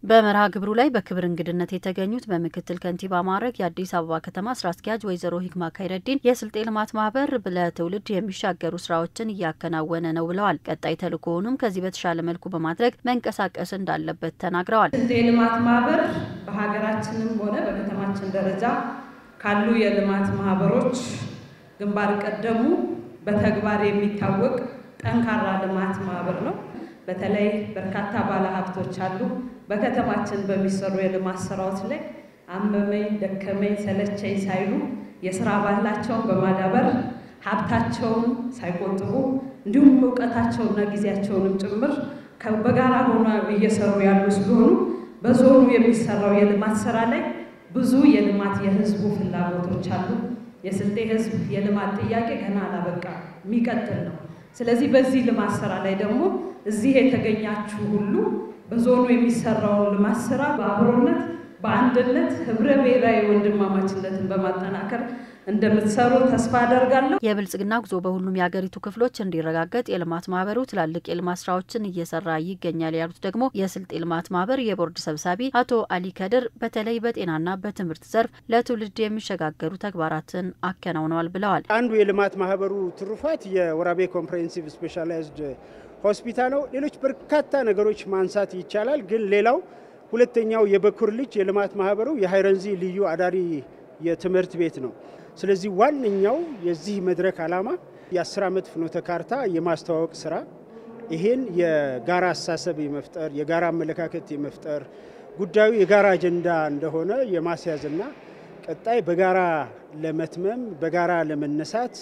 በመርሃ ግብሩ ላይ በክብር እንግድነት የተገኙት በምክትል ከንቲባ ማዕረግ የአዲስ አበባ ከተማ ስራ አስኪያጅ ወይዘሮ ሂክማ ካይረዲን የስልጤ ልማት ማህበር ለትውልድ የሚሻገሩ ስራዎችን እያከናወነ ነው ብለዋል። ቀጣይ ተልእኮውንም ከዚህ በተሻለ መልኩ በማድረግ መንቀሳቀስ እንዳለበት ተናግረዋል። ስልጤ ልማት ማህበር በሀገራችንም ሆነ በከተማችን ደረጃ ካሉ የልማት ማህበሮች ግንባር ቀደሙ በተግባር የሚታወቅ ጠንካራ ልማት ማህበር ነው። በተለይ በርካታ ባለሀብቶች አሉ። በከተማችን በሚሰሩ የልማት ስራዎች ላይ አመመኝ፣ ደከመኝ፣ ሰለቸኝ ሳይሉ የስራ ባህላቸውን በማዳበር ሀብታቸውን ሳይቆጥቡ እንዲሁም እውቀታቸውና ጊዜያቸውንም ጭምር በጋራ ሆኖ እየሰሩ ያሉ ስለሆኑ በዞኑ የሚሰራው የልማት ስራ ላይ ብዙ የልማት የህዝቡ ፍላጎቶች አሉ። የስልጤ ህዝብ የልማት ጥያቄ ገና አላበቃ የሚቀጥል ነው። ስለዚህ በዚህ ልማት ስራ ላይ ደግሞ እዚህ የተገኛችሁ ሁሉ በዞኑ የሚሰራውን ልማት ስራ በአብሮነት በአንድነት ህብረ ብሔራዊ ወንድማማችነትን በማጠናከር እንደምትሰሩ ተስፋ አደርጋለሁ። የብልጽግና ጉዞ በሁሉም የሀገሪቱ ክፍሎች እንዲረጋገጥ የልማት ማህበሩ ትላልቅ የልማት ስራዎችን እየሰራ ይገኛል ያሉት ደግሞ የስልጤ ልማት ማህበር የቦርድ ሰብሳቢ አቶ አሊ ከድር በተለይ በጤናና በትምህርት ዘርፍ ለትውልድ የሚሸጋገሩ ተግባራትን አከናውነዋል ብለዋል። አንዱ የልማት ማህበሩ ትሩፋት የወራቤ ኮምፕሬሄንሲቭ ስፔሻላይዝድ ሆስፒታል ነው። ሌሎች በርካታ ነገሮች ማንሳት ይቻላል። ግን ሌላው ሁለተኛው የበኩር ልጅ የልማት ማህበሩ የሀይረንዚ ልዩ አዳሪ የትምህርት ቤት ነው። ስለዚህ ዋነኛው የዚህ መድረክ ዓላማ የአስር ዓመት ፍኖተ ካርታ የማስተዋወቅ ስራ ይሄን የጋራ አስተሳሰብ የመፍጠር የጋራ አመለካከት የመፍጠር ጉዳዩ የጋራ አጀንዳ እንደሆነ የማስያዝና ቀጣይ በጋራ ለመትመም በጋራ ለመነሳት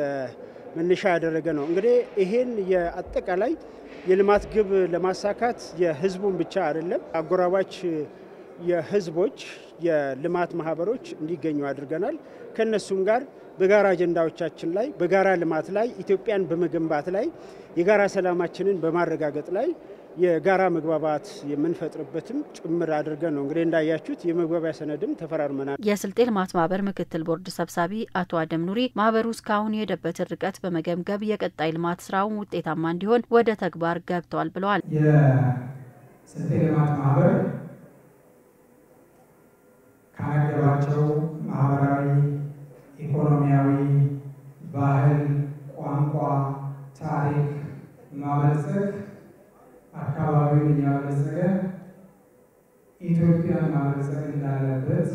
መነሻ ያደረገ ነው። እንግዲህ ይሄን የአጠቃላይ የልማት ግብ ለማሳካት የህዝቡን ብቻ አይደለም አጎራባች የህዝቦች የልማት ማህበሮች እንዲገኙ አድርገናል። ከነሱም ጋር በጋራ አጀንዳዎቻችን ላይ በጋራ ልማት ላይ ኢትዮጵያን በመገንባት ላይ የጋራ ሰላማችንን በማረጋገጥ ላይ የጋራ መግባባት የምንፈጥርበትም ጭምር አድርገን ነው እንግዲህ እንዳያችሁት የመግባቢያ ሰነድም ተፈራርመናል። የስልጤ ልማት ማህበር ምክትል ቦርድ ሰብሳቢ አቶ አደም ኑሪ ማህበሩ እስካሁን የሄደበትን ርቀት በመገምገም የቀጣይ ልማት ስራውን ውጤታማ እንዲሆን ወደ ተግባር ገብተዋል ብለዋል። የስልጤ ልማት ማህበር ካነገባቸው ማህበራዊ፣ ኢኮኖሚያዊ፣ ባህል፣ ቋንቋ፣ ታሪክ ማበልጸግ አካባቢውን እያበለጸገ ኢትዮጵያን ማበልጸግ እንዳለበት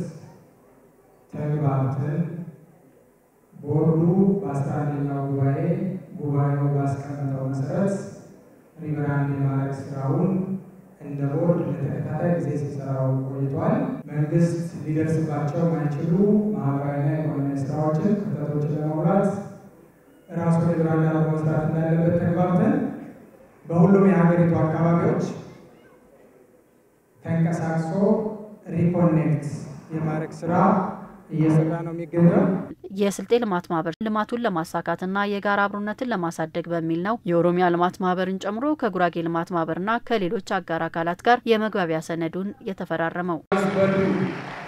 ተግባብተን ቦርዱ በአስራ አንደኛው ጉባኤ ጉባኤው ባስቀመጠው መሰረት ሪብራንድ የማድረግ ስራውን እንደ ቦርድ ለተከታታይ ጊዜ ሲሰራው ቆይቷል። መንግስት ሊደርስባቸው ማይችሉ ማህበራዊና ኢኮኖሚያዊ ስራዎችን ክፍተቶችን ለመሙላት ራሱን ሪብራንድ አድርጎ መስራት እንዳለበት ተግባብተን በሁሉም የሀገሪቱ አካባቢዎች ተንቀሳቅሶ ሪኮኔክት የማድረግ ስራ እየሰራ ነው የሚገኘው። የስልጤ ልማት ማህበር ልማቱን ለማሳካትና የጋራ አብሮነትን ለማሳደግ በሚል ነው የኦሮሚያ ልማት ማህበርን ጨምሮ ከጉራጌ ልማት ማህበርና ከሌሎች አጋር አካላት ጋር የመግባቢያ ሰነዱን የተፈራረመው።